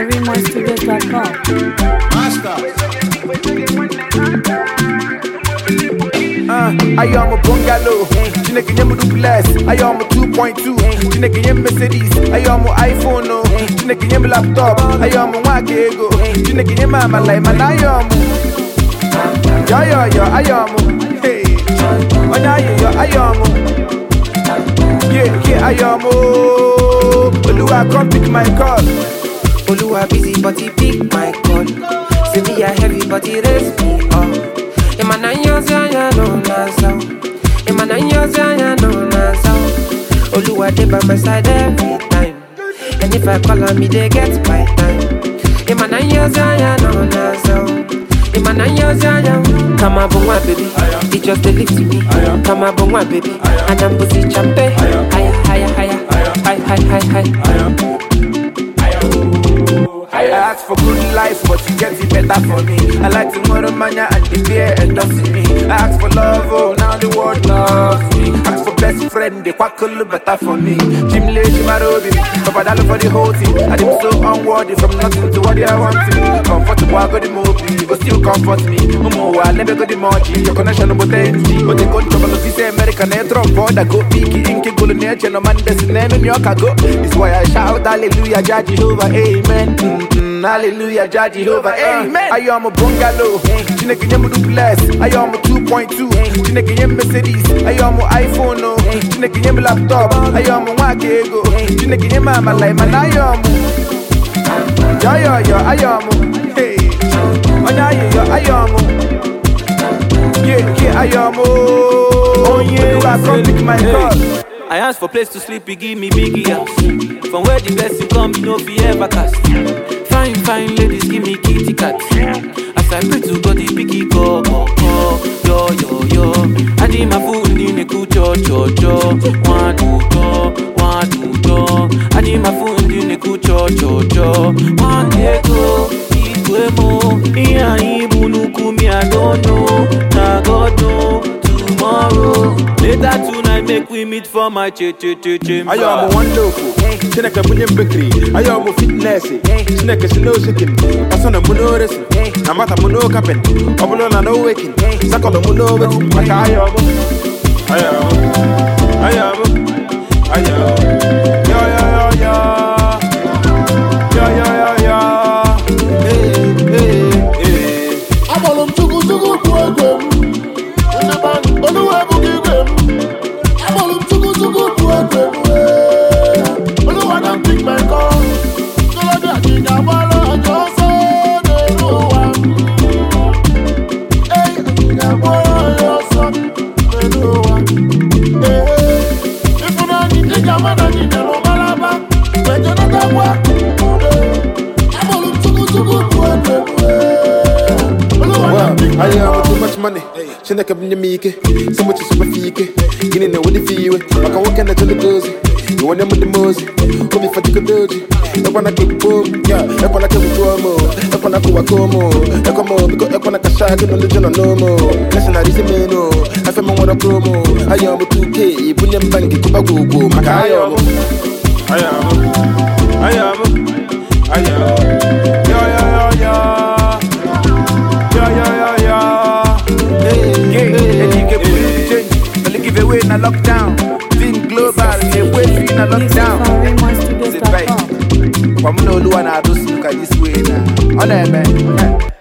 SafaviMoistudios.com. Uh, I am a bungalow. Chineke nye m duplex. I am a 2.2. Chineke nye m Mercedes. I am a iPhone. No. Chineke nye m laptop. I am a nwa ego. Chineke nye m amala mana I am. Yo yo yo, I am. Hey. Onye ayo yo, I am. Yeah, yeah, I am. Oh, Oluwa come pick my call. Oluwa busy but he pick my call. Say me a heavy but he raise me up. Emana nyozi anya no na sao. Emana nyozi anya no na sao. Oluwa dey by my side every time. And if I call on me, they get my time. Emana nyozi anya no na sao. Emana nyozi anya. Come on, my baby. It just dey lift me. Come on, my baby. And I'm busy champe. Higher, higher, higher. High, high, high, high. I ask for good life, but you get it better for me. I like to murder mania and the beer endorsing me. I ask for love, oh, now the world loves me. Ask for best friend, they quack a little better for me. Jim Lee, Jim Arobi, Papa Dalo for the whole team. I am so unworthy from nothing to what they are wanting. Comfortable, I got the movie, but still comfort me. Umo, I never got the mochi, your connection, but energy. But they go to trouble, if say American, they drop board, I go peaky, inky, go to nature, no man, that's the name in New York, I go. It's why I shout, hallelujah, Jah Jehovah, amen. Mm-mm, hallelujah, Jah Jehovah, amen. I am a bungalow, Chineke nye m duplex. I am a 2.2, Chineke nye m Mercedes. I am a iPhone, no. Chineke nye m laptop. I am a nwa ego, Chineke nye m amala mana I am. Yo yo yo, I am. Hey, onye ayo yo, I am. Yeah, yeah, I am. Oh, yeah, I come pick my call. I ask for place to sleep, he give me biggie house. From where the blessing come, you know fi ever cast. Fine, fine ladies, give me kitty cat. As I pray to God, the picky go, go, go, yo, yo, yo. I need my food in the kucho, cho, cho. One, two, two, one, two, two. I need my food in the kucho, cho, cho. One day go, igwe mo. Iya ibu nuku me, I don't know. Na God know tomorrow. Later tonight, make we meet for my che che che chamber. I am wonderful. Chineke bunye mbekiri. I am fitness. Chineke si no shaking. Asana muno resi. Amata muno kapen. Obulo na no waking. Sakolo muno wetin. Maka I am. I am. I am. I am. Yo yo yo yo. Yo yo yo yo. Hey hey hey. Akpọrọ m Chukwu Chukwu bụ egwe m. Ndị be anyị, Oluwa ebughị igwe m. Akpọrọ m Chukwu Chukwu bụ egwe m. Ee, Oluwa na pick my call. Ntorobịa gị ga-agbara anyị ọsọ n'elu ụwa. Ee, anyị ga-agbara anyị ọsọ n'elu ụwa. Ee, ịfụnanyị, ị ga-ama na anyị nyere ụbaraba. Mgbe Jonathan udo. Akpọrọ m Chukwu Chukwu bụ egwe m. Ee, Oluwa na pick my I call. am too much money. Chineke bunye m ike. So much is fi ike. Gịnị na wodi fi iwe. Maka nwoke na jolly gozi. Iwe nye m dị mozi. Obi fatiko doji. Ekwana ka ekpo m. Ya, ekwana ka ebutuo m. Ekwana ka ụwa koo m. Ekwa m biko ekwana ka shaa gị na ndị jụnọ n'omo. Kasi na rizi menu. Afe m nwere promo. I am 2K. Bunye m banki kụba gwogwo. Maka I am. I am. I am. I am. Yo yo yo yo. Yeah, yeah, yeah, yeah. Hey, yeah, and you get put in the change. But give away in a lockdown. Think global, yeah, wait in a lockdown. Sit back. SafaviMoistudios.com. From no one, I do look at this way now. On there, man.